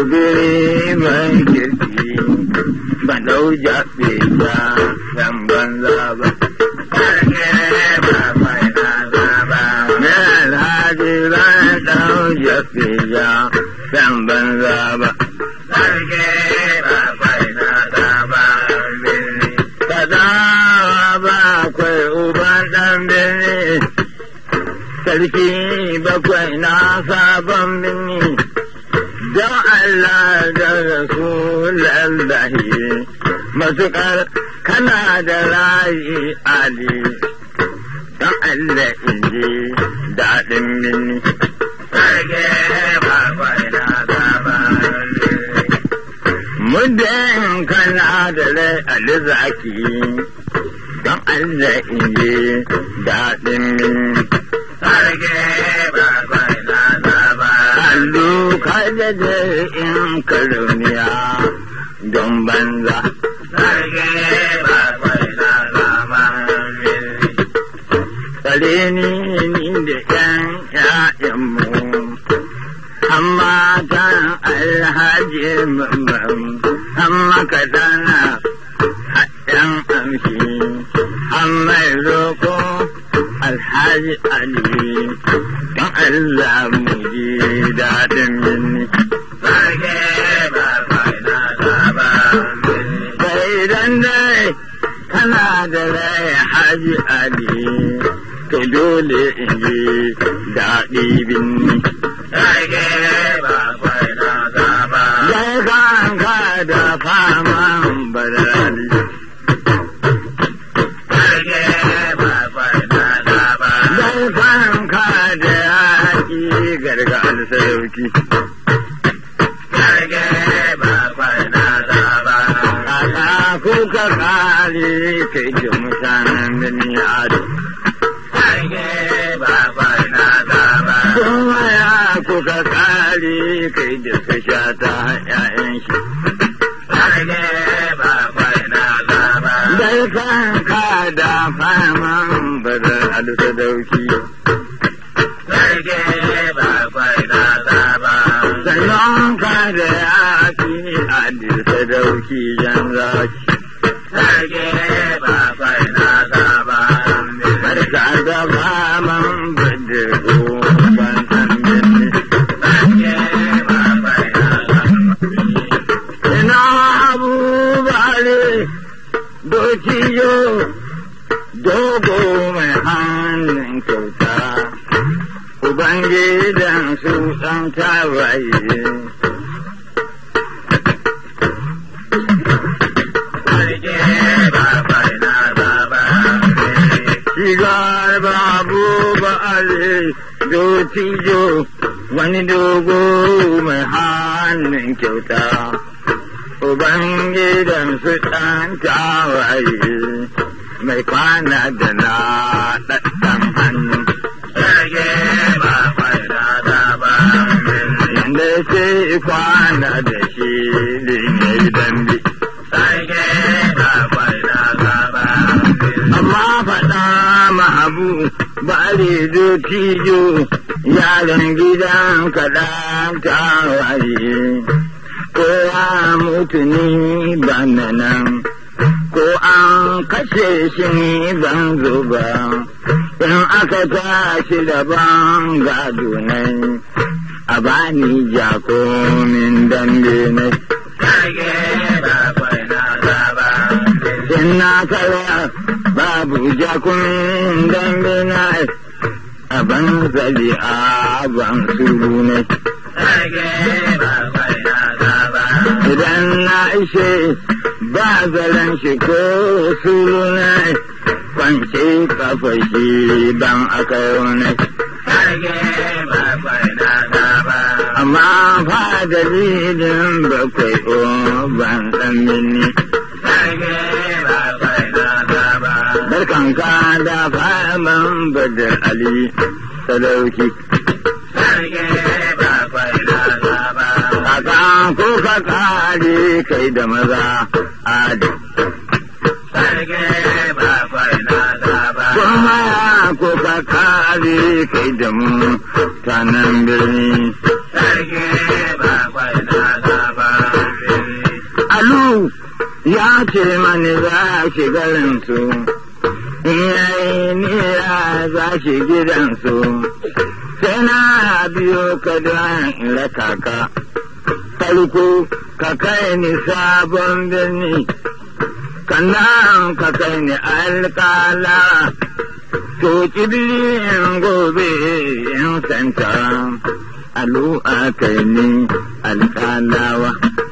biri mai kirki ban dau jaɓe ja dan banza ba. Na alhaji ban dau jaɓe ja dan banza ba. Kaza ba akwai uban ɗan birni, sarki bakwai na sabon birni. don Allah da Rasulallahi matuƙar kana da rayi Ali don Allah in ji daɗin mini. Muddin kana da rai Ali zaki don Allah in ji daɗin mini. Allu kada da in kaluniya don banza. Tsare ni ni da ’yan ’ya'yanmu, amma tan alhaji mamman, amma kadana haɗin amshi, amma roko alhaji Ali, don Allah mu ji daɗin minni. Sai dan dai kana da rai haji Ali, to dole in ji daɗi binni. Dai kan ka da faman barali. Dai kan ka da yaƙi gargal sarauki. Kaka kuka kare kai da mutanen birni ado. Kuma ya kuka kare kai da su sha ta ‘ya'yan shi. Dai kan ka da faman bada alsadauki. Sannan ka da yaƙi a sadauki jan zaki. Barka da faman bada ban san birni. Ina abubale dokiyo dogo mai hannun kyauta. Ubangidan su ɗan tawaye. Shigar babu ba'ale dotijo wani dogo mai hannun kyauta. Ubangidan su ɗan tawaye mai kwana da na ɗaɗɗan hannu. Yanda sai kwana da shi ne dambe. Amma faɗa mahabu bari dotijo yaran gidan kaɗan tawaye. Kowa mutu ni bana nan, ko an kashe shi ni ban zuba. In aka tashi daban gado nai, a bani jakomin dambe nai. In na kara babu jakumin dambe na a ban zali a ban suru ne. Idan na ishe ba zaren shi ko suru ne, kwance kafa shi ban aka ne. Amma fa dalilin bakwai o ban san mini. Barkan ka da faman badar Ali sadauki. Kaka ko ka kare kai da maza adi. Kuma ya ko ka kare kai da mu tanan birni. Alu ya ce mani za shi garinsu, in yayi niyya za shi gidansu, sai na biyo ka don raka ka, farko ka kai ni sabon birni, kannan ka kai ni alƙala, to in gobe in santa, alu a kai ni alƙalawa.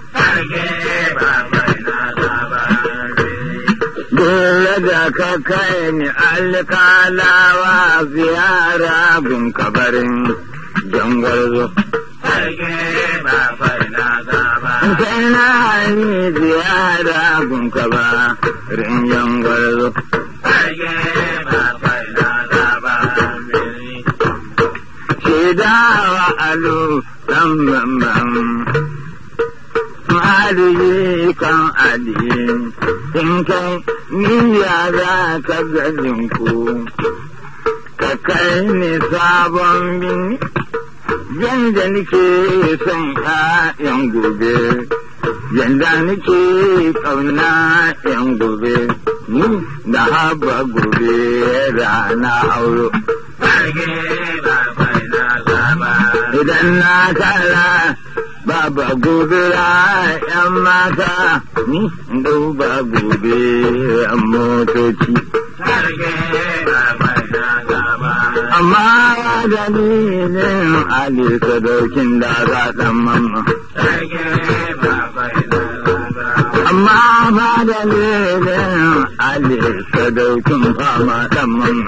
Dole da ka kai ni alkalawa ziyara gun kabarin jangwarzo. Sai na ni ziyara gun kabarin jangwarzo. Shaidawa alo ɗan bambam. Ma'adiji kan adi, in kai niyya za ka gajinku, ka kai ni sabon bini, yanda nake son ‘ya'yan gobe, yanda nake ƙauna ‘yan gobe, ni da haba gobe rana auro. Idan na kara Baba gobe ‘yan mata, ni duba gobe ‘yan motoci. Amma dalilin Ali sadaukin da za ɗan mamma. Amma ba dalilin Ali sadaukin fama ɗan mamma.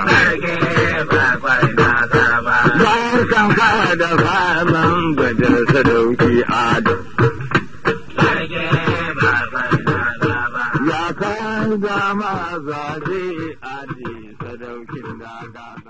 Bayan kan kara da faman bajar sadauki adam. Ya kai da mazaje adi sadaukin daga.